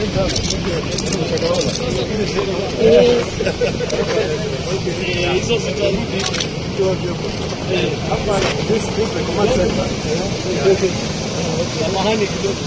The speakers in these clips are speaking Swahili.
hizo zitarudi. Samahani kidogo.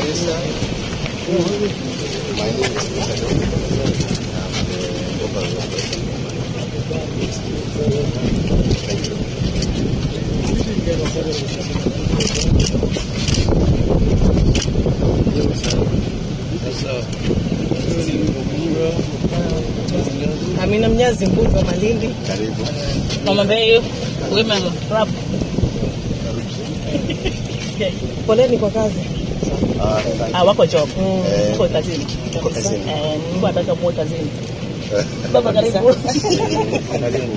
Amina Mnyazi, mbunge wa Malindi. Karibu. Namwambia hiyo women rap. Poleni kwa kazi. Ah, asante. Ah, wako job. Eh. Wako kazini. Wako kazini. Eh, Mungu ataka muwe kazini. Baba karibu. Karibu.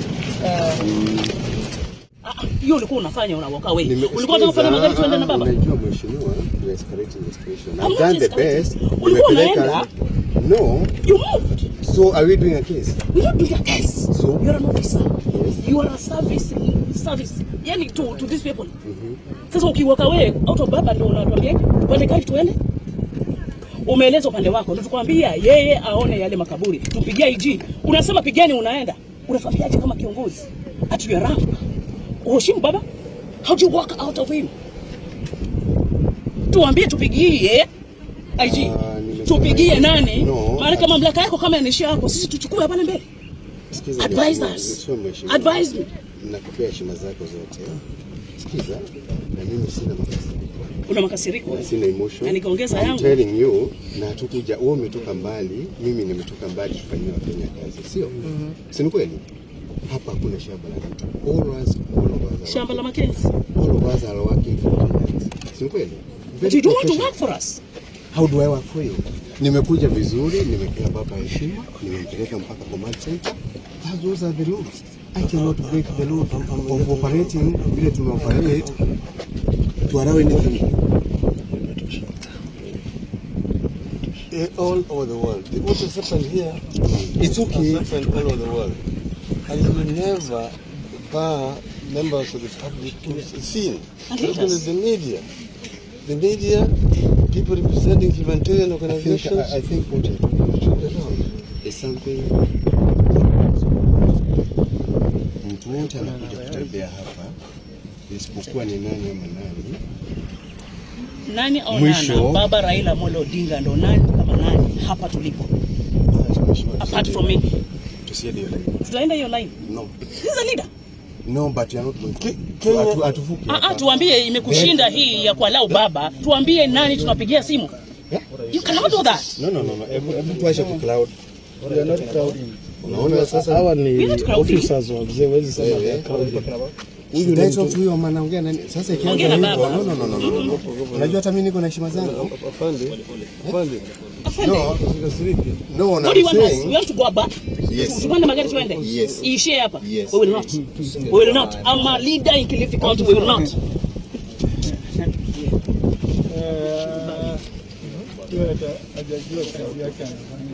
Ah, ah, Hiyo ulikuwa unafanya unawaka wewe. Nime- Ulikuwa unataka kufanya magari tuende na baba. Unajua mheshimiwa, you are escalating the situation. I'm I've not done the escalating. best. Ulikuwa Nimepeleka- unaenda? No. You moved. So are we doing a case? We don't do your case. So? You're an officer. Yes. You are a service service. Yani to to these people. Sasa ukiwaka wewe out of baba ndio unatuambia upande gari tuende. Umeeleza upande wako, ndio tukwambia yeye aone yale makaburi. Tupigie IG. Unasema pigeni unaenda. Unafahamia kama kiongozi. At your rank. Uheshimu baba? How do you walk out of him? Tuambie tupigie IG. Ah, nimesema- Tupigie nani? No. Maana kama mamlaka yako kama yanishia yako, sisi tuchukue hapa mbele. Sikiza Advise mheshimiwa, us. sio mheshimiwa. Advise me. Nakupea heshima zako zote. Sikiza, na mimi sina makasiriko. Una makasiriko. Sina emotion. Na nikaongeza I'm yangu. telling you, na hatukuja, wewe umetoka mbali, mimi nimetoka mbali tufanyie Wakenya kazi, sio? Si ni kweli? Hapa hakuna shamba la mtu. All of us, all of us are Shamba la working. Makenzi. All of us are working for Kenyans. Si ni kweli? But Very you don't want to professional. work for us. How do I work for you? Nimekuja vizuri, nimepea baba heshima, nimempeleka mpaka command center. That- Those are the rules. I cannot break the law of operating vile tumeoperate to allow anything. Eh, all over the world. What has happened here It's okay. has happened all over the world. And it will never bar members of the public to be seen. And Look at leaders. the media. The media, people representing humanitarian I think, organizations, I, I think what you're talking about is something mtu wote anakuja kutembea hapa isipokuwa ni nani ama nani Nani au Mwisho. nana? Baba Raila Amolo Odinga ndo nani kama nani hapa tulipo. Apart from me. tusiende hiyo line. Tutaenda hiyo line. No. He's a leader. No, but you're not going to. Kenya- Atu- atuvuke Ah, ah, hapa. tuambie imekushinda hii ya kualau baba. Tuambie nani tunapigia simu. Yeah? You cannot do that. No, no, no, no. Hebu hebu tuache kucloud. we are not crowding. Unaona sasa Hawa We're ni not crowding. officers wa mzee, huwezi sema Wewe. they are crowding. Should I talk to huyo ama naongea nani? Sasa ikianza Ongea na hivyo, baba. no, no, no, no, no, no. Unajua hata mimi niko na heshima zangu. Afande, afande, No, usikasirike. no, What no, do you I'm want us? saying. We want to go back. Yes. Tupande magari tuende. Yes. Iishie hapa. Yes. We will not. We will not. I'm a leader in Kilifi County. We will not. hajajua kazi yake anafanya.